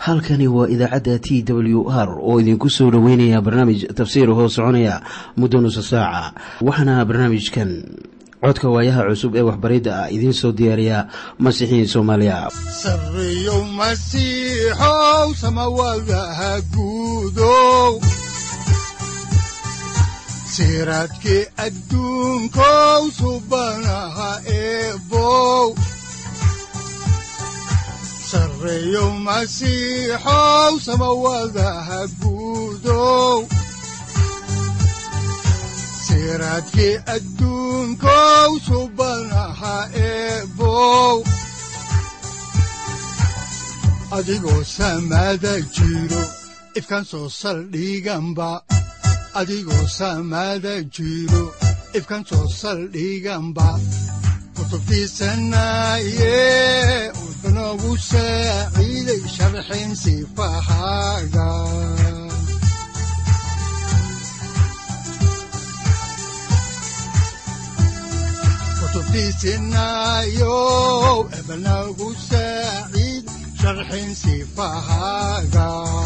halkani waa idaacadda t w r oo idinku soo dhoweynaya barnaamij tafsiir hoo soconaya muddo nusa saaca waxaana barnaamijkan codka waayaha cusub ee waxbaridda ah idiin soo diyaariya masiixiin soomaaliya sareyow masiixow samawadaha guudow siraadkii adduunkow subanaha eebow sareyow masiixow samawadaha guudow siraadkii adduunkow subanaha eebow adigoo samaada jiro ifkaan soo saldhiganba adigoo samaada jiro ifkaan soo saldhiganba kutubtiisanaye udanogu saaciiday sharxin sifahaaga kutubtiisinayow ebanagu saaciid sharxin sifahaaga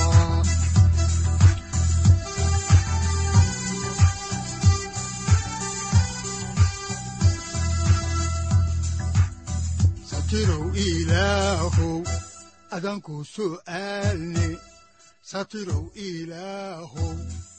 satirow ilaahow adanku su'aalne satirow ilaahow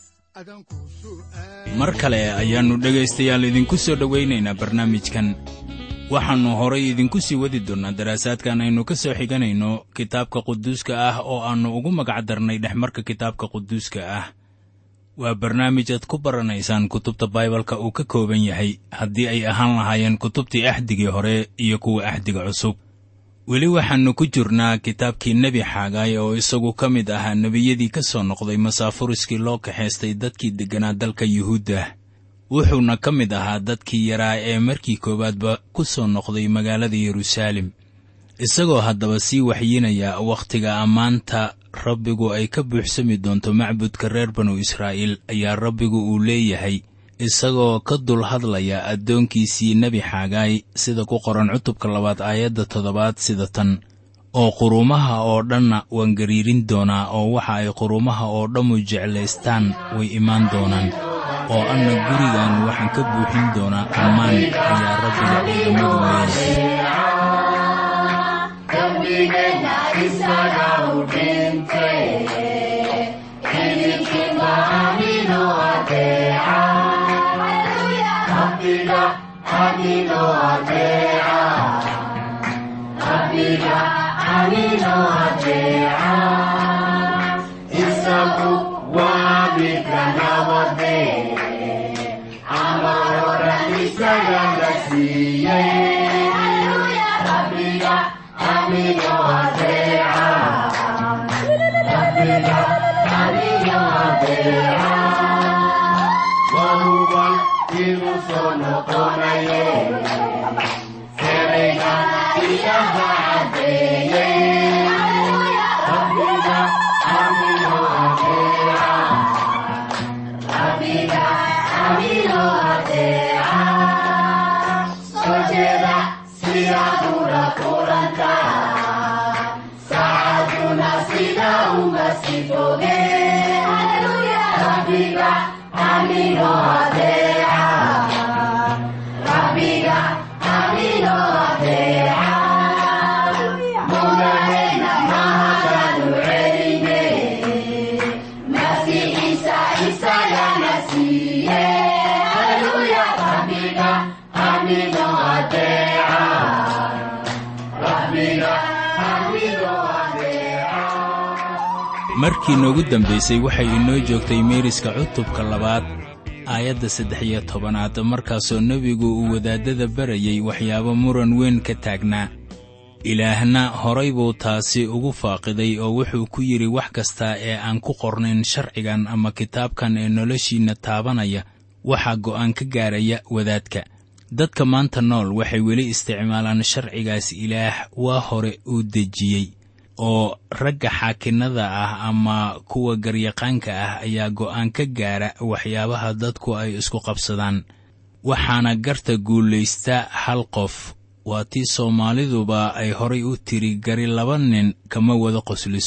mar kale ayaannu dhegaystayaal idinku soo dhowaynaynaa barnaamijkan waxaannu horay idinku sii wadi doonnaa daraasaadkan aynu ka soo xiganayno kitaabka quduuska ah oo aannu ugu magac darnay dhexmarka kitaabka quduuska ah waa barnaamij aad ku baranaysaan kutubta baibalka uu ka kooban yahay haddii ay ahaan lahaayeen kutubtii axdigii hore iyo kuwa axdiga cusub weli waxaannu ku jirnaa kitaabkii nebi xaagaay oo isagu ka mid ahaa nebiyadii ka soo noqday masaafuriskii loo kaxaystay dadkii degganaa dalka yuhuudda wuxuuna ka mid ahaa dadkii yaraa ee markii koowaadba ku soo noqday magaalada yeruusaalem isagoo haddaba sii waxyinaya wakhtiga ammaanta rabbigu ay ka buuxsami doonto macbudka reer banu israa'iil ayaa rabbigu uu leeyahay isagoo ka dul hadlaya addoonkiisii nebi xaagaay sida ku qoran cutubka labaad aayadda toddobaad sida tan oo quruumaha oo dhanna waan gariirin doonaa oo waxa ay quruumaha oo dhammu jeclaystaan way imaan doonaan oo anna gurigan waxaan ka buuxin doonaa ammaan ayaa rabbiga ciidamadu leeyahay isagu waa midka nabade amarora isaga la siiyey rabbiga amigo adeeca rabbiga amigo adeeca wahuban igu soo noqonaye ereyga ilaha cadeeyey rabbiga amigo adeeca rabbiga amigo adeeca soo jeeda sidaad ula kulanta saacaduna sida uma sii foge rabbiga amigo adeeca rabbiga amigo adeeca mudahena mahadanu celine masiixiisa isagana siiye haleluya rabbiga amigo adeeca rabbiga amigo adeeca markii noogu dambaysay waxay inoo joogtay meeriska cutubka labaad aayadda saddex iyo tobanaad markaasoo nebigu uu wadaaddada barayay waxyaabo muran weyn ka taagnaa ilaahna horay buu taasi ugu faaqiday oo wuxuu ku yidhi wax kasta ee aan ku qornayn sharcigan ama kitaabkan ee noloshiinna taabanaya waxaa go'aan ka gaaraya wadaadka dadka maanta nool waxay weli isticmaalaan sharcigaas ilaah waa hore uu dejiyey oo ragga xaakinnada ah ama kuwa garyaqaanka ah ayaa go'aan ka gaara waxyaabaha dadku ay isku qabsadaan waxaana garta guulaysta hal qof waa tii soomaaliduba ay horay u tiri gari laba nin kama wada qosliso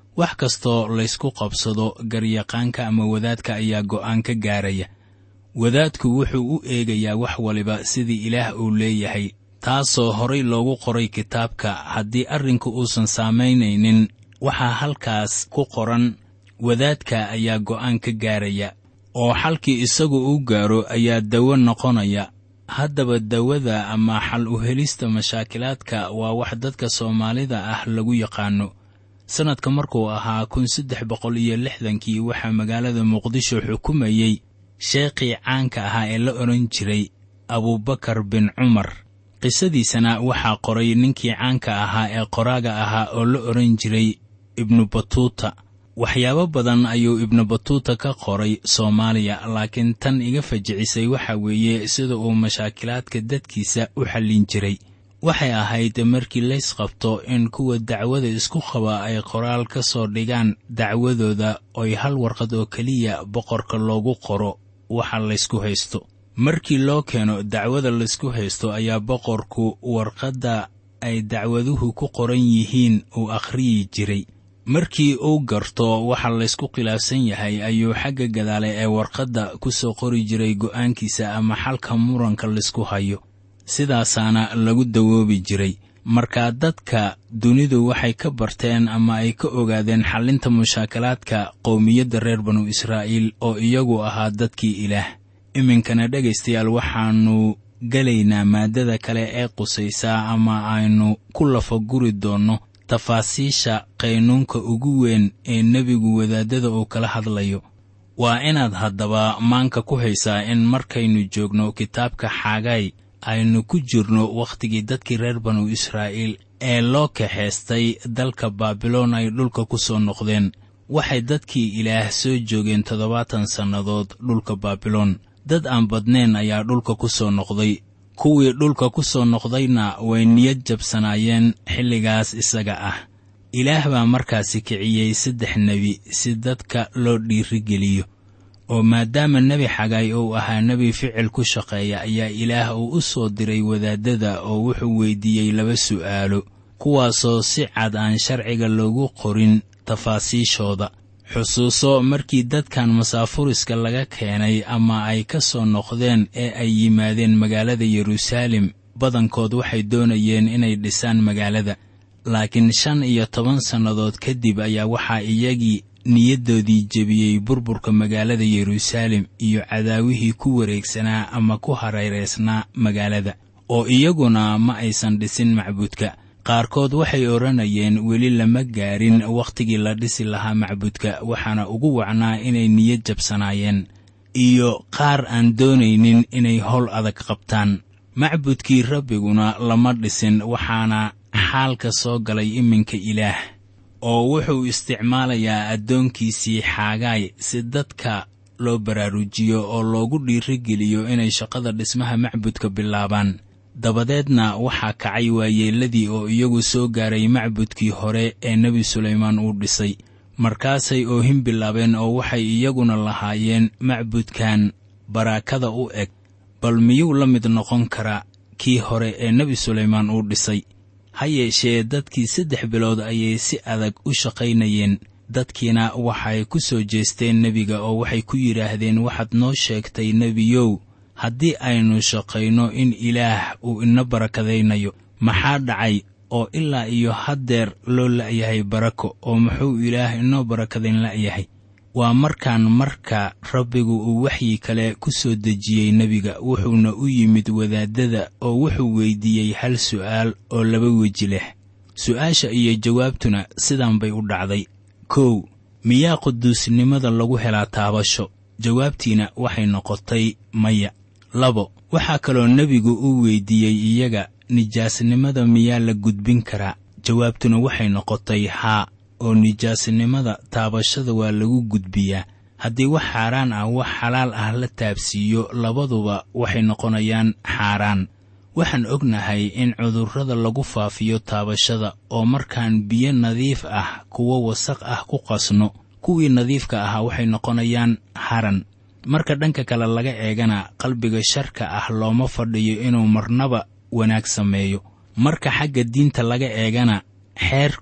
wax kastoo laysku qabsado garyaqaanka ama wadaadka ayaa go'aan ka gaaraya wadaadku wuxuu u eegayaa wax waliba sidii ilaah uu leeyahay taasoo horay loogu qoray kitaabka haddii arrinku uusan saamaynaynin waxaa halkaas ku qoran wadaadka ayaa go'aan ka gaaraya oo xalkii isagu uu gaaro ayaa dawo noqonaya haddaba dawada ama xal u helista mashaakilaadka waa wax dadka soomaalida ah lagu yaqaano sannadka markuu ahaa kun saddex boqol iyo lixdankii waxaa magaalada muqdisho xukumayey sheekhii caanka ahaa ee la odhan jiray abuubakar bin cumar qisadiisana waxaa qoray ninkii caanka ahaa ee qoraaga ahaa oo la odhan jiray ibnu batuuta waxyaabo badan ayuu ibnu batuuta ka qoray soomaaliya laakiin tan iga fajicisay waxa weeye sida uu mashaakilaadka dadkiisa u xallin jiray waxay ahayd markii lays qabto in kuwa dacwada isku qaba ay qoraal ka soo dhigaan dacwadooda oy hal warqad oo keliya boqorka loogu qoro waxa laysku haysto markii loo keeno dacwada laysku haysto ayaa boqorku warqadda ay dacwaduhu ku qoran yihiin uu akhriyi jiray markii uu garto waxa laysku khilaafsan yahay ayuu xagga gadaale ee warqadda ku soo qori jiray go'aankiisa ama xalka muranka laysku hayo sidaasaana lagu dawoobi jiray markaa dadka dunidu waxay ka barteen ama ay ka ogaadeen xallinta mushaakalaadka qowmiyadda reer banu israa'iil oo iyagu ahaa dadkii ilaah iminkana dhegaystayaal waxaannu gelaynaa maaddada kale ee qusaysaa ama aynu ku lafaguri doonno tafaasiisha qaynuunka ugu weyn ee nebigu wadaaddada uu kala hadlayo waa inaad haddaba maanka ku haysaa in markaynu joogno kitaabka xaagay aynu ku jirno wakhtigii dadkii reer banu israa'iil ee loo kaxaystay dalka baabiloon ay dhulka ku soo noqdeen waxay dadkii ilaah soo joogeen toddobaatan sannadood dhulka baabiloon dad aan badnayn ayaa dhulka ku soo noqday kuwii dhulka ku soo noqdayna way niyad jabsanaayeen xilligaas isaga ah ilaah baa markaasi kiciyey saddex nebi si dadka loo dhiirigeliyo oo maadaama nebi xagay uu ahaa nebi ficil ku shaqeeya ayaa ilaah uu u soo diray wadaaddada oo wuxuu weyddiiyey laba su'aalo kuwaasoo si cad aan sharciga loogu qorin tafaasiishooda xusuuso markii dadkan masaafuriska laga keenay ama ay ka soo noqdeen ee ay yimaadeen magaalada yeruusaalem badankood waxay doonayeen inay dhisaan magaalada laakiin shan iyo toban sannadood kadib ayaa waxaa iyagii niyaddoodii jebiyey burburka magaalada yeruusaalem iyo cadaawihii ku wareegsanaa ama ku hareeraysnaa magaalada oo iyaguna ma aysan dhisin macbuudka qaarkood waxay odhanayeen weli lama gaarin wakhtigii la dhisi lahaa macbudka waxaana ugu wacnaa inay niyad jabsanaayeen iyo qaar aan doonaynin inay howl adag qabtaan macbudkii rabbiguna lama dhisin waxaana xaalka soo galay iminka ilaah oo wuxuu isticmaalayaa addoonkiisii xaagaay si dadka loo baraarujiyo oo loogu dhiirigeliyo inay shaqada dhismaha macbudka bilaabaan dabadeedna waxaa kacay waayeelladii oo iyagu soo gaaray macbudkii hore ee nebi sulaymaan uu dhisay markaasay oohin bilaabeen oo waxay iyaguna lahaayeen macbudkan baraakada u eg bal miyuu la mid noqon karaa kii hore ee nebi sulaymaan uu dhisay ha yeeshee dadkii saddex bilood ayay si adag u shaqaynayeen dadkiina waxay ku soo jeesteen nebiga oo waxay ku yidhaahdeen waxaad noo sheegtay nebiyow haddii aynu shaqayno in ilaah uu ina barakadaynayo maxaa dhacay oo ilaa iyo haddeer loo la'yahay barako oo muxuu ilaah inoo barakadayn la'yahay waa markaan marka rabbigu uu waxyi kale ku soo dejiyey nebiga wuxuuna u yimid wadaaddada oo wuxuu weyddiiyey hal su'aal oo laba weji leh su'aasha iyo jawaabtuna sidan bay u dhacday kow miyaa quduusnimada lagu helaa taabasho jawaabtiina waxay noqotay maya labo waxaa kaloo nebigu u weyddiiyey iyaga nijaasnimada miyaa la gudbin karaa jawaabtuna waxay noqotay haa oo nijaasnimada taabashada waa lagu gudbiyaa haddii wax xaaraan ah wax xalaal ah la taabsiiyo labaduba waxay noqonayaan xaaraan waxaan ognahay in cudurrada lagu faafiyo taabashada oo markaan biyo nadiif ah kuwo wasaq ah ku qasno kuwii nadiifka ahaa waxay noqonayaan haran marka dhanka kale laga eegana qalbiga sharka ah looma fadhiyo inuu marnaba wanaag sameeyo marka xagga diinta laga eegana xeerku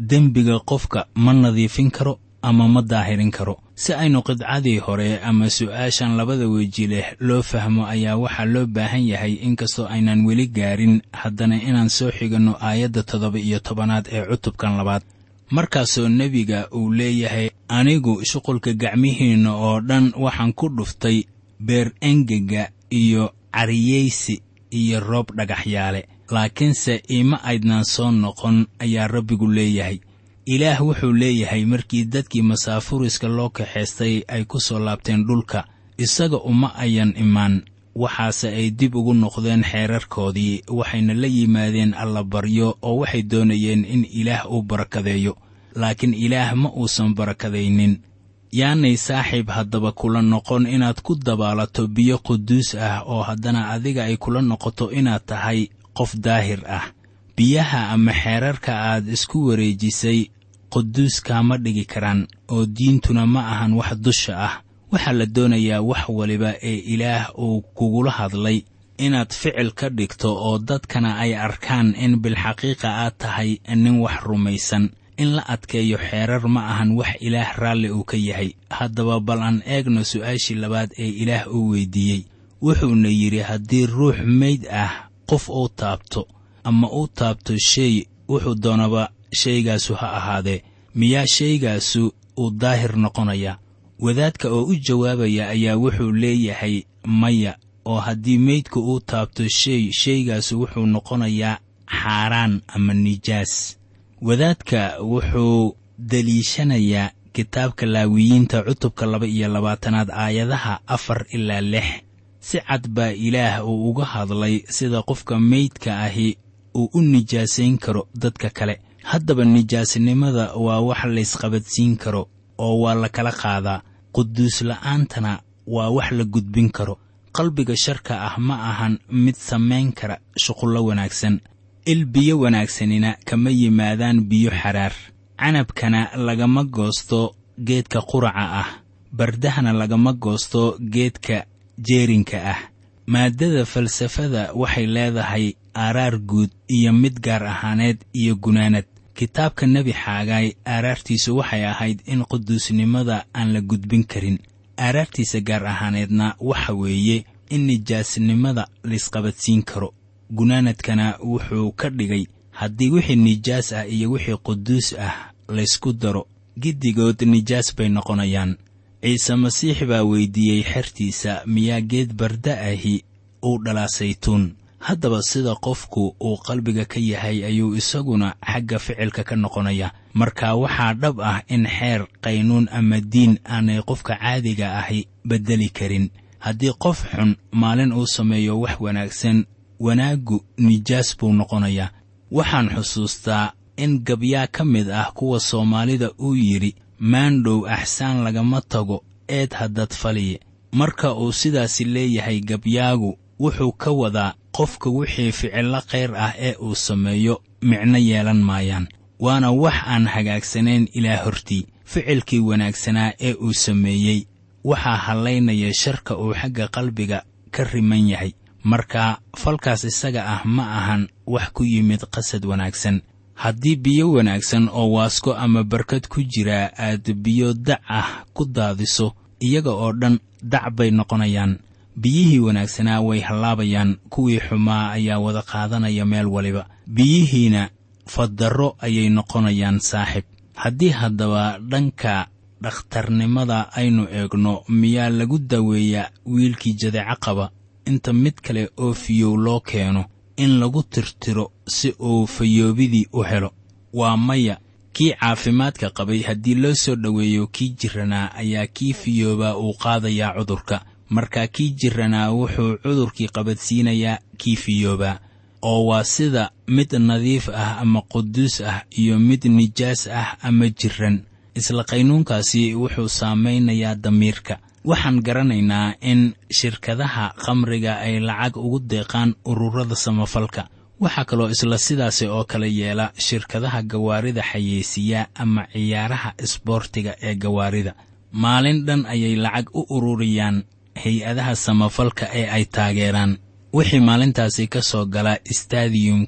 dembiga qofka ma nadiifin karo ama ma daahirin karo si aynu qidcadii hore ama su'aashan labada weji leh loo fahmo ayaa waxaa loo baahan yahay inkastoo aynan weli gaarin haddana inaan soo xiganno aayadda toddoba iyo tobanaad ee cutubkan labaad markaasoo nebiga uu leeyahay anigu shuqulka gacmihiinna oo dhan waxaan ku dhuftay beer engega iyo cariyeysi iyo roob dhagaxyaale laakiinse iima aydnaan soo noqon ayaa rabbigu leeyahay ilaah wuxuu leeyahay markii dadkii masaafuriska loo kaxaystay ay ku soo laabteen dhulka isaga uma ayan imaan waxaase ay dib ugu noqdeen xeerarkoodii waxayna la yimaadeen allabaryo oo waxay doonayeen in ilaah uu barakadeeyo laakiin ilaah ma uusan barakadaynin yaanay saaxiib haddaba kula noqon inaad ku dabaalato biyo quduus ah oo haddana adiga ay kula noqoto inaad tahay qof daahir ah biyaha ama xeerarka aad isku wareejisay quduus kaama dhigi karaan oo diintuna ma ahan wax dusha ah waxaa la doonayaa wax waliba ee ilaah uu kugula hadlay inaad ficil ka dhigto oo dadkana ay arkaan in bilxaqiiqa aad tahay nin wax rumaysan in la adkeeyo xeerar ma ahan wax ilaah raalli uu ka yahay haddaba bal aan eegno su'aashii labaad ee ilaah uu weydiiyey wuxuuna yidhi haddii ruux meyd ah qof uu taabto ama uu taabto shay wuxuu doonaba shaygaasu ha ahaadee miyaa shaygaasu uu daahir noqonayaa wadaadka oo u jawaabaya ayaa wuxuu leeyahay maya oo haddii meydku uu taabto shay shaygaasu wuxuu noqonayaa xaaraan ama nijaas wadaadka wuxuu deliishanayaa kitaabka laawiyiinta cutubka laba iyo labaatanaad aayadaha afar ilaa lix si cad baa ilaah uu uga hadlay sida qofka meydka ahi uu u nijaasayn karo dadka kale haddaba nijaasnimada waa wax laysqabadsiin karo oo waa la kala qaadaa quduus la'aantana waa wax la gudbin karo qalbiga sharka ah ma ahan mid samayn kara shuqullo wanaagsan il biyo wanaagsanina kama yimaadaan biyo xaraar canabkana lagama goosto geedka quraca ah bardahana lagama goosto geedka jeerinka ah maaddada falsafada waxay leedahay aaraar guud iyo mid gaar ahaaneed iyo gunaanad kitaabka nebi xaagaay aaraartiisu waxay ahayd in quduusnimada aan la gudbin karin aaraartiisa gaar ahaaneedna waxa weeye in nijaasnimada laysqabadsiin karo gunaanadkana wuxuu ka dhigay haddii wixii nijaas ah iyo wixii quduus ah laysku daro giddigood nijaas bay noqonayaan ciise masiix baa weyddiiyey xertiisa miyaa geed barda ahi uu dhalaa saytuun haddaba sida qofku uu qalbiga ka yahay ayuu isaguna xagga ficilka ka noqonaya marka waxaa dhab ah in xeer qaynuun ama diin aanay qofka caadiga ahi beddeli karin haddii qof xun maalin uu sameeyo wax wanaagsan wanaaggu nijaas buu noqonayaa waxaan xusuustaa in gabyaa ka mid ah kuwa soomaalida uu yidhi maandhow axsaan lagama tago eed haddad faliye marka uu sidaasi leeyahay gabyaagu wuxuu ka wadaa qofka wixii ficillo khayr ah ee uu sameeyo micno yeelan maayaan waana wax aan hagaagsanayn ilaa hortii ficilkii wanaagsanaa ee uu sameeyey waxaa hallaynaya sharka uu xagga qalbiga ka riman yahay marka falkaas isaga ah ma ahan wax ku yimid qasad wanaagsan haddii biyo wanaagsan oo waasko ama barkad ku jiraa aad biyo dac ah ku daadiso iyaga oo dhan dac bay noqonayaan biyihii wanaagsanaa way hallaabayaan kuwii xumaa ayaa wada qaadanaya meel waliba biyihiina faddarro ayay noqonayaan saaxib haddii haddaba dhanka dhakhtarnimada aynu eegno miyaa lagu daweeyaa wiilkii jadeeco qaba inta mid kale oo fiyow loo keeno in lagu tirtiro si uu fayoobidii u helo waa maya kii caafimaadka qabay haddii loo soo dhoweeyo kii jirranaa ayaa kii fiyoobaa uu qaadayaa cudurka marka kii jirranaa wuxuu cudurkii qabadsiinayaa kii fiyoobaa oo waa sida mid nadiif ah ama quduus ah iyo mid nijaas ah ama jirran isla qaynuunkaasi wuxuu saamaynayaa damiirka waxaan garanaynaa in shirkadaha khamriga ay lacag ugu deeqaan ururada samafalka waxaa kaloo isla sidaasi oo kale yeela shirkadaha gawaarida xayeysiiya ama ciyaaraha isboortiga ee gawaarida maalin dhan ayay lacag u ururiyaan hay-adaha samafalka ee ay taageeraan wixii maalintaasi ka soo gala istadiyumka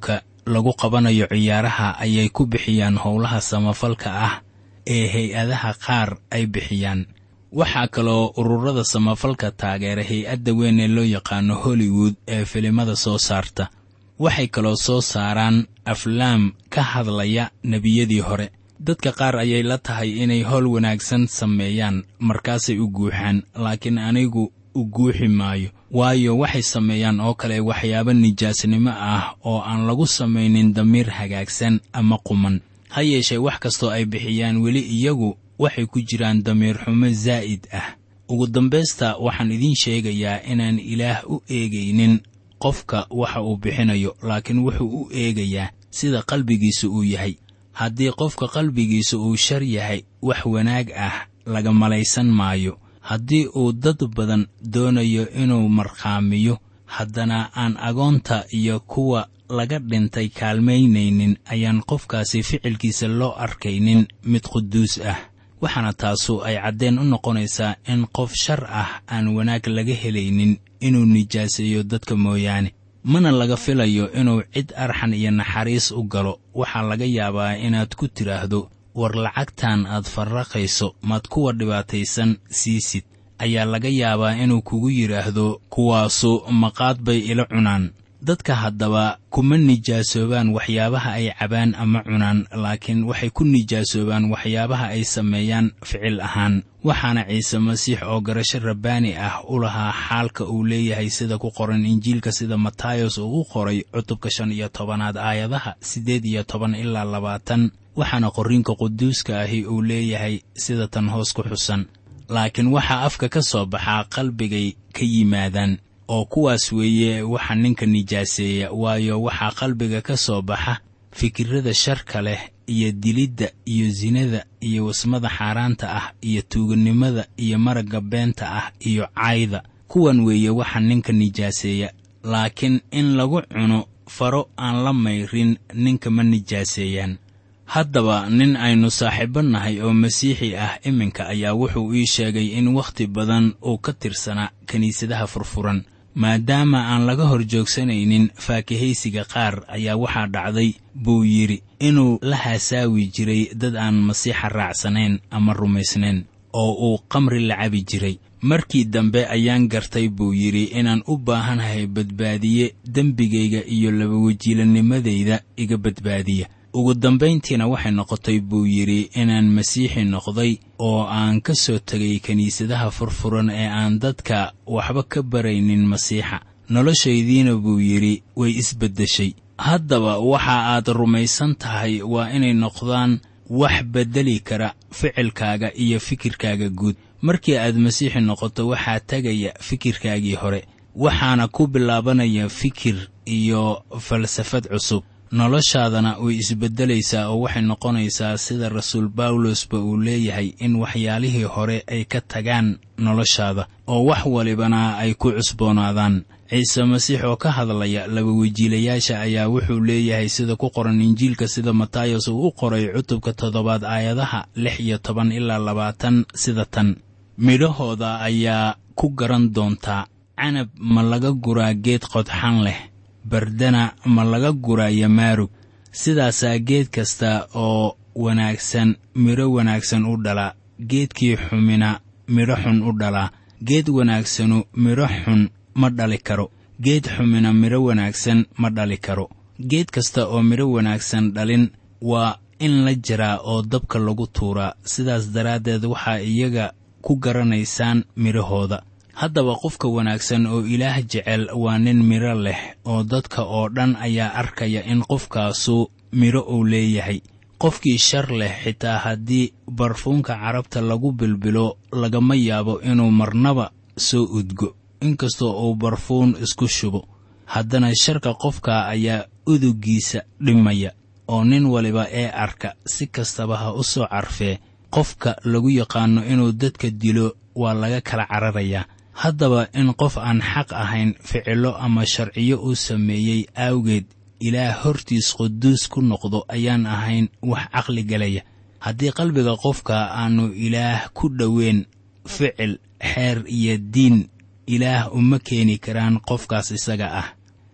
lagu qabanayo ciyaaraha ayay ku bixiyaan howlaha samafalka ah ee hay-adaha qaar ay bixiyaan waxaa kaloo ururada samafalka taageera hay-adda weyn ee loo yaqaano hollywood ee filimada soo saarta waxay kaloo soo saaraan aflaam ka hadlaya nebiyadii hore dadka qaar ayay la tahay inay howl wanaagsan sameeyaan markaasay u guuxaan laakiin anigu u guuxi maayo waayo waxay sameeyaan oo kale waxyaabo nijaasnimo ah oo aan lagu samaynin damiir hagaagsan ama quman ha yeeshee wax kastoo ay bixiyaan weli iyagu waxay ku jiraan damiir xumo zaa'id ah ugu dambaysta waxaan idiin sheegayaa inaan ilaah u eegaynin qofka waxa uu bixinayo laakiin wuxuu u eegayaa sida qalbigiisa uu yahay haddii qofka qalbigiisa uu shar yahay wax wanaag ah laga malaysan maayo haddii uu dad badan doonayo inuu markhaamiyo haddana aan agoonta iyo kuwa laga dhintay kaalmaynaynin ayaan qofkaasi ficilkiisa loo arkaynin mid quduus ah waxaana taasu ay caddeen u noqonaysaa in qof shar ah aan wanaag laga helaynin inuu nijaaseeyo dadka mooyaane mana laga filayo inuu cid arxan iyo naxariis u galo waxaa laga yaabaa inaad ku tidhaahdo war lacagtan aad farraqayso maad kuwa dhibaataysan siisid ayaa laga yaabaa inuu kugu yidhaahdo kuwaasu maqaad bay ila cunaan dadka haddaba kuma nijaasoobaan waxyaabaha ay cabaan ama cunaan laakiin waxay ku nijaasoobaan waxyaabaha ay sameeyaan ficil ahaan waxaana ciise masiix oo garasho rabbaani ah u lahaa xaalka uu leeyahay sida ku qoran injiilka sida matayos uu u qoray cutubka shan iyo tobanaad aayadaha siddeed iyo toban ilaa labaatan waxaana qorriinka quduuska ahi uu leeyahay sida tan hoos ku xusan laakiin waxaa afka ka soo baxaa qalbigay ka yimaadaan oo kuwaas weeye waxa ninka nijaaseeya waayo waxaa qalbiga ka soo baxa fikirrada sharka leh iyo dilidda iyo sinada iyo wasmada xaaraanta ah iyo tuugannimada iyo maragga beenta ah iyo cayda kuwan weeye waxa ninka nijaaseeya laakiin in lagu cuno faro aan la mayrin ninka ma nijaaseeyaan haddaba nin aynu saaxiibbo nahay oo masiixi ah iminka ayaa wuxuu ii sheegay in wakhti badan uu ka tirsanaa kiniisadaha furfuran maadaama aan laga hor joogsanaynin faakihaysiga qaar ayaa waxaa dhacday buu yidhi inuu la haasaawi jiray dad aan masiixa raacsanayn ama rumaysnayn oo uu qamri la cabi jiray markii dambe ayaan gartay buu yidhi inaan u baahanahay badbaadiye dembigayga iyo labawajiilanimadayda iga badbaadiya ugu dambayntiina waxay noqotay buu yidhi inaan masiixi noqday oo aan ka soo tegay kiniisadaha furfuran ee aan dadka waxba ka baraynin masiixa noloshaydiina buu yidhi way isbeddeshay haddaba waxa aad rumaysan tahay waa inay noqdaan wax beddeli kara ficilkaaga iyo fikirkaaga guud markii aad masiixi noqoto waxaa tegaya fikirkaagii hore waxaana ku bilaabanaya fikir iyo falsafad cusub noloshaadana way isbeddelaysaa oo waxay noqonaysaa sida rasuul bawlosba uu leeyahay in waxyaalihii hore ay ka tagaan noloshaada oo wax walibana ay ku cusboonaadaan ciise masiix oo ka hadlaya labawejiilayaasha ayaa wuxuu leeyahay sida ku qoran injiilka sida matayos uu u qoray cutubka toddobaad aayadaha lix iyo toban ilaa labaatan sida tan midhahooda ayaa ku garan doontaa canab ma laga guraa geed qodxan leh bardana ma laga guraya maarug sidaasaa geed kasta oo wanaagsan midho wanaagsan u dhalaa geedkii xumina midho xun u dhalaa geed wanaagsanu midho xun ma dhali karo geed xumina midho wanaagsan ma dhali karo geed kasta oo midho wanaagsan dhalin waa in la jaraa oo dabka lagu tuuraa sidaas daraaddeed waxaa iyaga ku garanaysaan midhahooda haddaba qofka wanaagsan oo ilaah jecel waa nin midho leh oo dadka oo dhan ayaa arkaya in qofkaasu midho uu leeyahay qofkii shar leh xitaa haddii barfuunka carabta lagu bilbilo lagama yaabo inuu marnaba soo udgo inkastoo uu barfuun isku shubo haddana sharka qofka ayaa uduggiisa dhimaya oo nin waliba ee arka si kastaba ha u soo carfee qofka lagu yaqaanno inuu dadka dilo waa laga kala cararayaa haddaba in qof aan xaq ahayn ficillo ama sharciyo uu sameeyey awgeed ilaah hortiis quduus ku noqdo ayaan ahayn wax caqli galaya haddii qalbiga qofka aannu ilaah ku dhoweyn ficil xeer iyo diin ilaah uma keeni karaan qofkaas isaga ah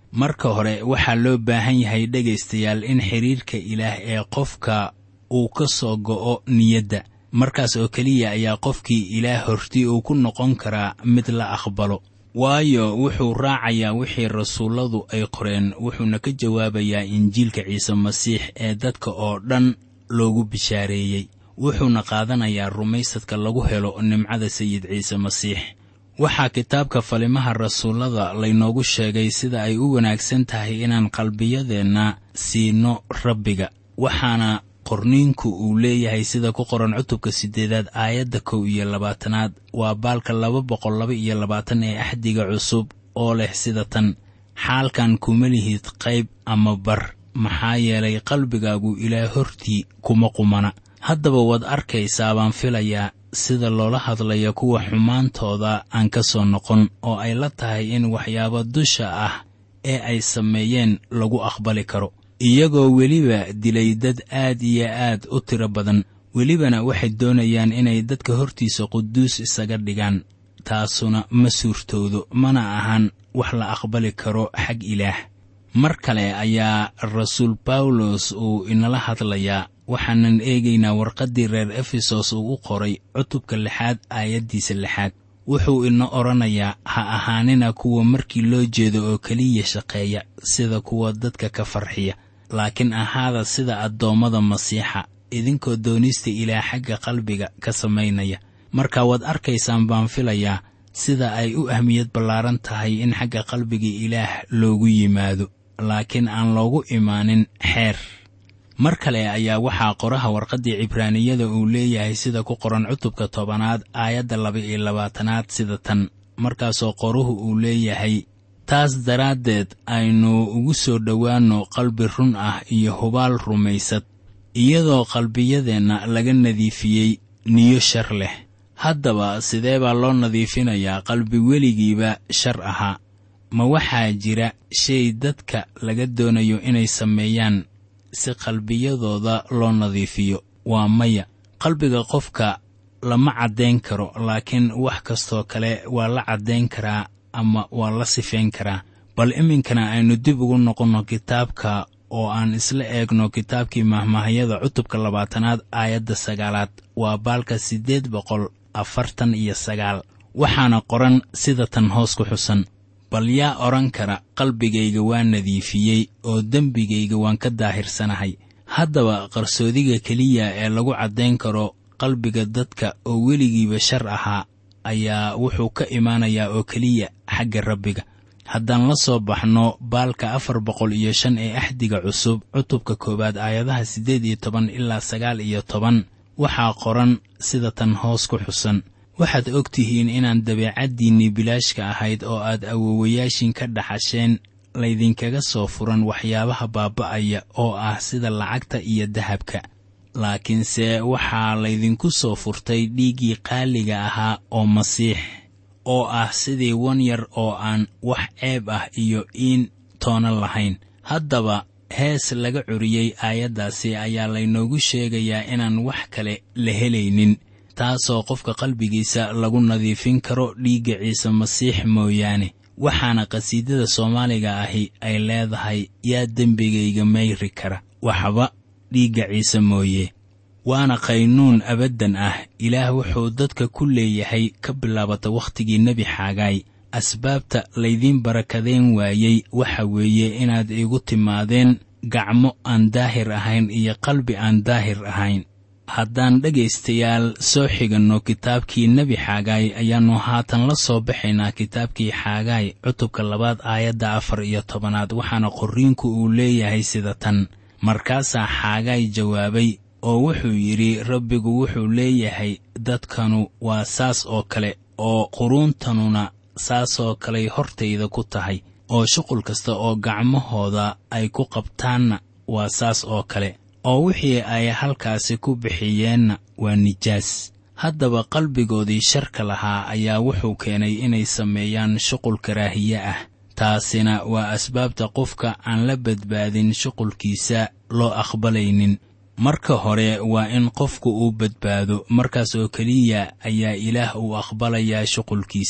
marka hore waxaa loo baahan yahay dhegaystayaal in xidhiirka ilaah ee qofka uu ka soo go'o niyadda markaas oo keliya ayaa qofkii ilaah horti uu ku noqon karaa mid la aqbalo waayo wuxuu raacayaa wixii rasuulladu ay qoreen wuxuuna ka jawaabayaa injiilka ciise masiix ee dadka oo dhan loogu bishaareeyey wuxuuna qaadanayaa rumaysadka lagu helo nimcada sayid ciise masiix waxaa kitaabka falimaha rasuullada laynoogu sheegay sida ay u wanaagsan tahay inaan qalbiyadeenna siino rabbiga waxaana qorniinku uu leeyahay sida ku qoran cutubka siddeedaad aayadda kow iyo labaatanaad waa baalka laba boqol laba iyo labaatan ee axdiga cusub oo leh sida tan xaalkan kuma lihid qayb ama bar maxaa yeelay qalbigaagu ilaa hortii kuma qumana haddaba waad arkaysaa baan filayaa sida loola hadlaya kuwa xumaantooda aan ka soo noqon oo ay la tahay in waxyaabo dusha ah ee ay sameeyeen lagu aqbali karo iyagoo weliba dilay dad aad iyo aad u tiro badan welibana waxay doonayaan inay dadka hortiisa quduus isaga dhigaan taasuna ma suurtoodo mana ahan wax la aqbali karo xag ilaah mar kale ayaa rasuul bawlos uu inala hadlayaa waxaanan eegaynaa warqaddii reer efesos uu u qoray cutubka lixaad aayaddiisa lixaad wuxuu ina odhanayaa ha ahaanina kuwa markii loo jeedo oo keliya shaqeeya sida kuwa dadka ka farxiya laakiin ahaada sida addoommada masiixa idinkoo doonista ilaah xagga qalbiga ka samaynaya marka waad arkaysaan baan filayaa sida ay u ahmiyad ballaaran tahay in xagga qalbiga ilaah loogu yimaado laakiin aan loogu imaanin xeer mar kale ayaa waxaa qoraha warqaddii cibraaniyada uu leeyahay sida ku qoran cutubka tobanaad aayadda laba-iyo labaatanaad sida tan markaasoo qoruhu uu leeyahay taas daraaddeed aynu ugu soo dhowaanno qalbi run ah iyo hubaal rumaysad iyadoo qalbiyadeenna laga nadiifiyey niyo shar leh haddaba sidee baa loo nadiifinayaa qalbi weligiiba shar ahaa ma waxaa jira shay dadka laga doonayo inay sameeyaan si qalbiyadooda loo nadiifiyo waa maya qalbiga qofka lama caddayn karo laakiin wax kastoo kale waa la caddayn karaa ama waa la sifeyn karaa bal iminkana aynu dib ugu noqonno kitaabka oo aan isla eegno kitaabkii mahmaahyada cutubka labaatanaad aayadda sagaalaad waa baalka siddeed boqol afartan iyo sagaal waxaana qoran sida tan hoos ku xusan bal yaa odhan kara qalbigayga waa nadiifiyey oo dembigayga waan ka daahirsanahay haddaba qarsoodiga keliya ee lagu caddayn karo qalbiga dadka oo weligiiba shar ahaa ayaa wuxuu ka imaanayaa oo keliya xagga rabbiga haddaan la soo baxno baalka afar boqol iyo shan ee axdiga cusub cutubka koowaad aayadaha siddeed iyo toban ilaa sagaal iyo toban waxaa qoran sida tan hoos ku xusan waxaad og tihiin inaan dabeecaddiinnii bilaashka ahayd oo aad awowayaashin ka dhaxasheen laydinkaga soo furan waxyaabaha baaba'aya oo ah sida lacagta iyo dahabka laakiinse waxaa laydinku soo furtay dhiiggii qaaliga ahaa oo masiix oo ah sidii wan yar oo aan wax ceeb ah iyo iin toona lahayn haddaba hees laga curiyey aayaddaasi ayaa laynoogu sheegayaa inaan wax kale la helaynin taasoo qofka qalbigiisa lagu nadiifin karo dhiigga ciise masiix mooyaane waxaana qhasiidada soomaaliga ahi ay leedahay yaa dembigayga mayri kara waxba dhiigga ciise mooye waana qaynuun abaddan ah ilaah wuxuu dadka ku leeyahay ka bilaabata wakhtigii nebi xaagaay asbaabta laydiin barakadeen waayey waxa weeye inaad igu timaadeen gacmo aan daahir ahayn iyo qalbi aan daahir ahayn haddaan dhegaystayaal soo xiganno kitaabkii nebi xaagaay ayaannu haatan la soo baxaynaa kitaabkii xaagaay cutubka labaad aayadda afar iyo tobanaad waxaana qorriinku uu leeyahay sida tan markaasaa xaagaay jawaabay oo wuxuu yidhi rabbigu wuxuu leeyahay dadkanu waa saas oo kale oo quruuntanuna saasoo kaley hortayda ku tahay oo shuqul kasta oo gacmahooda ay ku qabtaanna waa saas oo kale oo wixii ay halkaasi ku bixiyeenna waa nijaas haddaba qalbigoodii sharka lahaa ayaa wuxuu keenay inay sameeyaan shuqul karaahiye ah taasina waa asbaabta qofka aan la badbaadin shuqulkiisa loo aqbalaynin marka hore waa in qofku uu badbaado markaas oo keliya ayaa ilaah uu aqbalayaa shuqulkiisa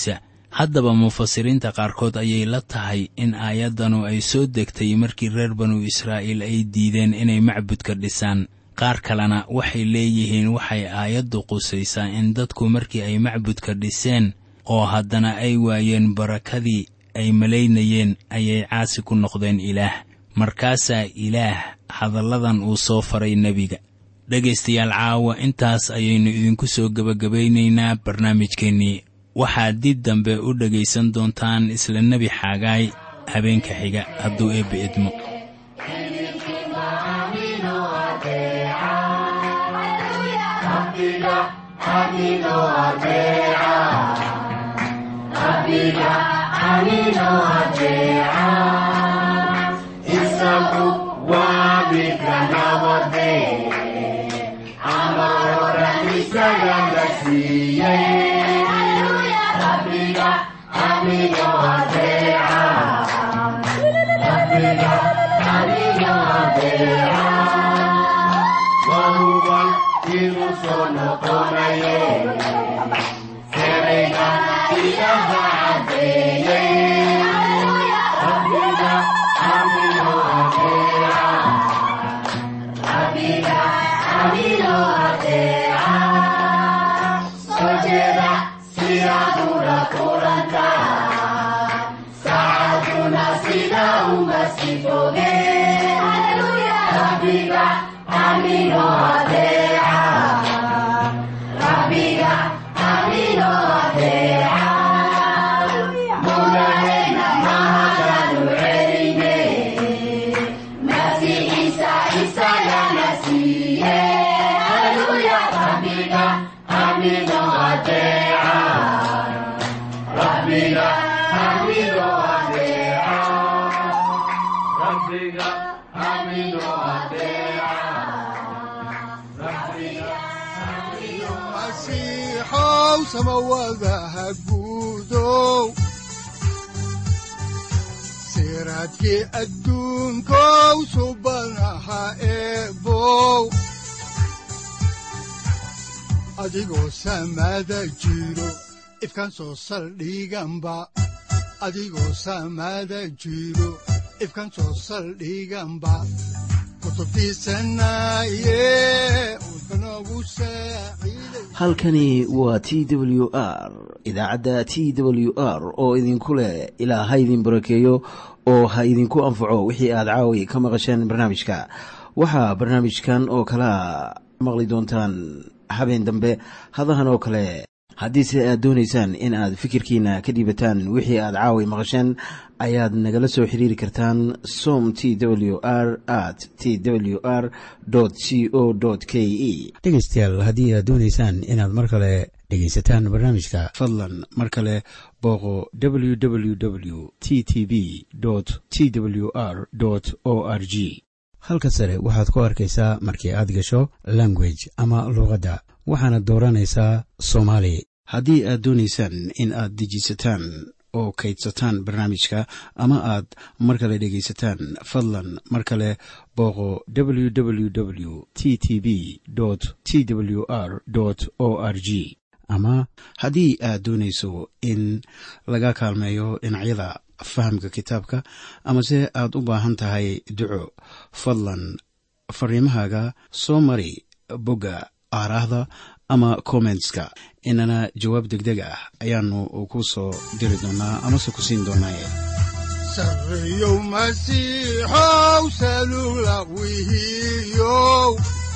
haddaba mufasiriinta qaarkood ayay la tahay in aayaddanu ay soo degtay markii reer banu israa'iil ay diideen inay macbudka dhisaan qaar kalena waxay leeyihiin waxay aayaddu qusaysaa in dadku markii ay macbudka dhiseen oo haddana ay waayeen barakadii ay malaynayeen ayay caasi ku noqdeen ilaah markaasaa ilaah hadalladan uu soo faray nebiga dhegaystayaal caawa intaas ayaynu idinku soo gebagabaynaynaa barnaamijkeennii waxaad dib dambe u dhegaysan doontaan isla nebi xaagaay habeenka xiga hadduu eebbe idmo masiixow samawadaha guudow siraadkii adduunkow subanaha eebow adigoo samada jiro ifkan soo saldhiganba adigoo samada jiro ifkan soo saldhiganba kutubtiisanaye udbanogu saaciiday halkani waa t w r idaacadda t w r oo idinku leh ilaa ha idin barakeeyo oo ha idinku anfaco wixii aad caawi ka maqasheen barnaamijka waxaa barnaamijkan oo kalaa maqli doontaan habeen dambe hadahan oo kale haddiise aad doonaysaan in aad fikirkiina ka dhiibataan wixii aad caawi maqasheen ayaad nagala soo xiriiri kartaan som t w r at t w r c o k e dhegaystayaal haddii aad doonaysaan inaad mar kale dhegaysataan barnaamijka fadlan mar kale booqo www t t b t w r o r g halka sare waxaad ku arkaysaa markii aad gasho language ama luuqadda waxaana dooranaysaa soomaali haddii aad doonaysaan in aad dejisataan oo kaydsataan barnaamijka ama aad mar kale dhegaysataan fadlan mar kale booqo www t t b t w r o r g ama haddii aad doonayso in laga kaalmeeyo dhinacyada fahamka kitaabka amase aad u baahan tahay duco fadlan fariimahaaga soo mari bogga aaraahda ama kommentska inana jawaab degdeg ah ayaanu ku soo diri doonaa amase ku siin doonaaye sarreyow masiixow salugla wihiyow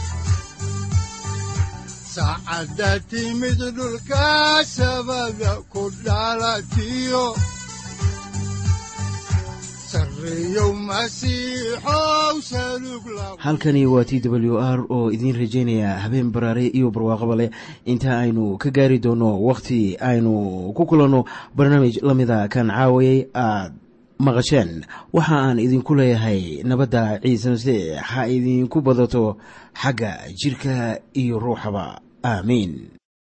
saacadda timid dhulka sabada ku dhalatiyo sarreyow masiixow salugla halkani waa t w r oo idiin rajaynaya habeen baraare iyo barwaaqaba leh inta aynu ka gaari doono wakhti aynu ku kulanno barnaamij la mida kan caawayay aad maqasheen waxa aan idinku leeyahay nabadda ciise masiix ha idinku badato xagga jidhka iyo ruuxaba aamiin